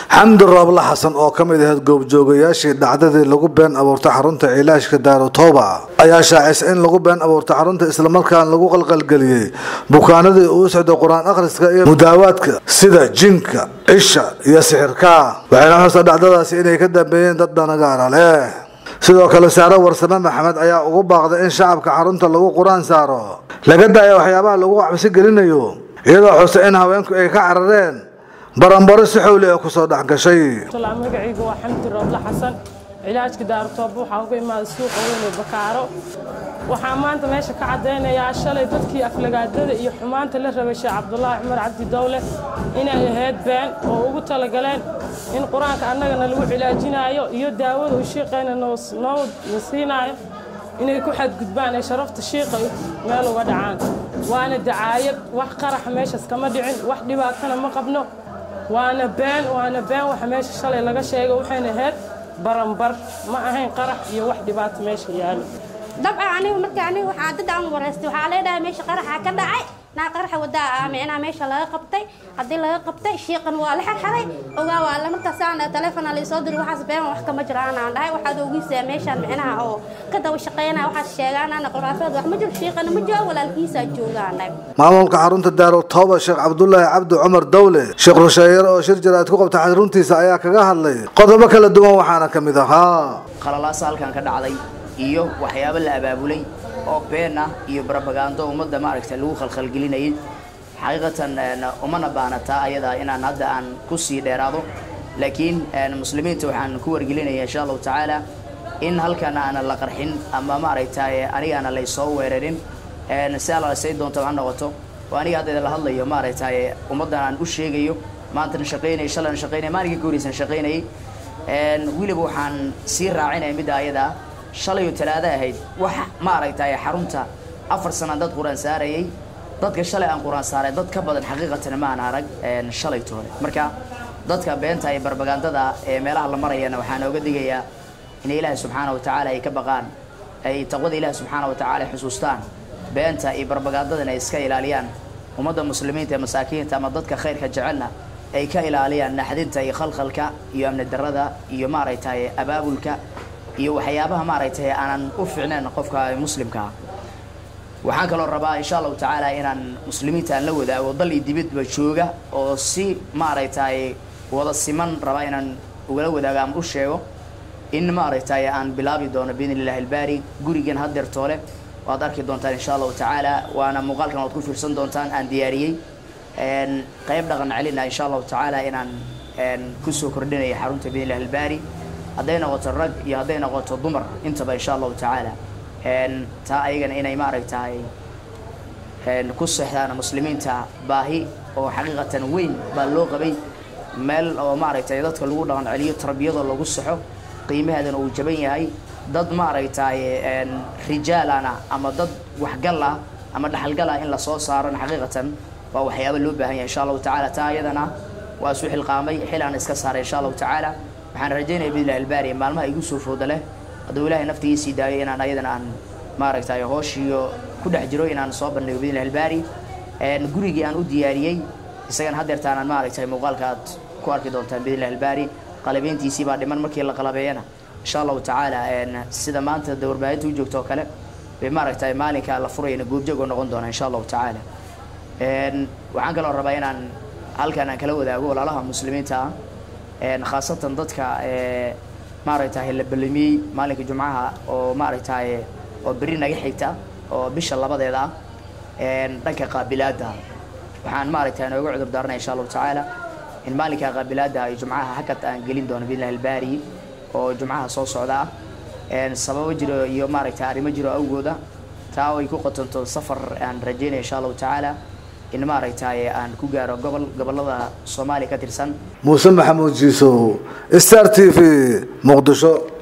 xamdi rooble xasan oo ka mid ahayd goobjoogayaashii dhacdadii lagu been abuurtay xarunta cilaashka daarutooba ayaa shaacisay in lagu been abuurtay xarunta islamarkaana lagu qalqalgeliyey bukaanadii uu socday qur-aan akhriska iyo mudaawaadka sida jinka cisha iyo sixirka waxayna xusta dhacdadaasi inay ka dambeeyeen dad danagaara leh sidoo kale saare warsame maxamed ayaa ugu baaqday in shacabka xarunta lagu qur-aan saaro laga daaya waxyaabaha lagu cabsi gelinayo iyadoo xusta in haweenku ay ka carareen baranbaro si xowli ee kusoo dhex gashay magacaygu waa xamdi rooble xasan cilaajka daarutooba waxaa uga imaaday suuqa weyn ee bakaaro waxaa maanta meesha ka caddaynayaa shalay dadkii aflagaadada iyo xumaanta la rabay sheekh cabdulaahi cumar cabdi dowle inay ahayd been oo ugu talagaleen in qur-aanka annagana lagu cilaajinaayo iyo daawada uu shiiqayna noo siinaayo inay ku xadgudbaan ee sharafta shiiqa meel uga dhacaan waana dacaayad wax qaraxa meeshaas kama dhicin wax dhibaatana ma qabno waana been waana been waxa meesha shalay laga sheegay waxayna ahayd baranbar ma ahayn qarax iyo wax dhibaato meesha yaalo dabcan anigu marka anigu waxaa dad aan wareystay waxaa leedhahay meesha qaraxa ka dhacay naa qaraxa wadaa ah micnaa meesha laga qabtay haddii laga qabtay shiiqan waa la xirxiray ogaa waa la markaas aan taleefona la soo diray waxaas been wax kama jiraan aan dhahay waxaad ogiisaa meeshaan micnaha oo ka daba shaqeynaya waxaas sheegaan ana quraafeed wax ma jiro shiiqana ma joogo walaalkiisaa joogaan dhahay maamulka xarunta daarutooba sheekh cabdulaahi cabdi cumar dowle sheekh rusheeyar oo shir jaraad ku qabtay xaruntiisa ayaa kaga hadlay qodobo kala duwan waxaana ka mid ahaa qalalaasa halkan ka dhacday iyo waxyaabo la abaabulay oo been ah iyo barabagaando ummadda maaragta lagu khalkhalgelinayay xaqiiqatan umana baanataa ayadaa inaan hadda aan ku sii dheeraado laakiin muslimiinta waxaan ku wargelinaya insha allahu tacaala in halkan aana la qarxin ama maaragtay anigaana laysoo weerarin si alla say doonta ha noqoto oo aniga hadda la hadlayo maaragtay ummaddan aan u sheegayo maantana shaqaynaya shalan shaqaynaya maalinkii ka horeysan shaqaynayay weliba waxaan sii raacinaya midda ayadaa shalayoo talaado ahayd wax maaragtay xarunta afar sana dad qur-aan saarayay dadka shalay aan qur-aan saaray dad ka badan xaqiiqatan maan arag shalay toole marka dadka beenta iyo barbagandada ee meelaha la marayana waxaan ooga digayaa inay ilaahay subxaana wa tacaala ay ka baqaan ay taqwada ilaahi subxaana wa tacaala ay xusuustaan beenta iyo barbagandadana ay iska ilaaliyaan ummadda muslimiinta ee masaakiinta ama dadka khayrka jecelna ay ka ilaaliyaan naxdinta iyo khalkhalka iyo amni darada iyo maaragtay abaabulka iyo waxyaabaha maaragtay aanan u fiicnayn qofka muslimkaa waxaan kaloo rabaa insha allahu tacaala inaan muslimiinta aan la wadaago dal iyo dibadba jooga oo si maaragtay wada siman rabaa inaan ugala wadaago ama u sheego in maaragtay aan bilaabi doono biidn illahi albaari gurigan haddeer toole waad arki doontaan insha allahu tacaala waana muuqaalkan waad ku fiirsan doontaan aan diyaariyey qayb dhaqan celina insha allahu tacaala inaan kusoo kordhinaya xarunta biidn illahi albaari hadday noqoto rag iyo hadday noqoto dumar intaba insha allahu tacaala taa ayagana inay maaragtay ku seexdaan muslimiinta baahi oo xaqiiqatan weyn baa loo qabay meel oo maaragtay dadka lagu dhaqan celiyo tarbiyada lagu saxo qiimaheedana uu jaban yahay dad maaragtay rijaalana ama dad waxgal ah ama dhaxalgal ah in lasoo saarana xaqiiqatan waa waxyaaba loo baahan yahay insha allahu tacaala taa ayadana waa isu xilqaamay xil aan iska saaray insha allahu tacaala waxaan rajaynaya bidlah albaari maalmaha igu soo fooda leh hadduu ilaahay naftigiisii daayo inaan ayadana aan maaragtay hooshiyo ku dhex jiro inaan soo bandhigo bidlah albaari gurigii aan u diyaariyey isagan haddeertaan aan maaragtay muuqaalka aad ku arki doontaan bidlah albaari qalabeyntiisii baa dhiman markii la qalabeeyana insha allahu tacaala sida maanta da warbaahinta u joogto oo kale bay maaragtay maalinka la furayana goobjoog oo noqon doona insha allahu tacaala waxaan kaloo rabaa inaan halkan aan kala wadaago walaalaha muslimiinta ah khaasatan dadka maaragtay la ballamiyey maalinka jumcaha oo maaragtay oo beri naga xigta oo bisha labadeeda ah dhanka qaabilaadda waxaan maaragtay nooga cudur daaranaya insha allahu tacaala in maalinka qaabilaadda iyo jumcaha hakad aan gelin doono biidlah albaari oo jumcaha soo socda ah sababo jiro iyo maaragtay arrimo jiro awgooda taa ay ku qotonto safar aan rajaynaya insha allahu tacaala in maaragtay aan ku gaaro gobol gobolada soomaaliya ka tirsan muuse maxamuud jiisow star t v muqdisho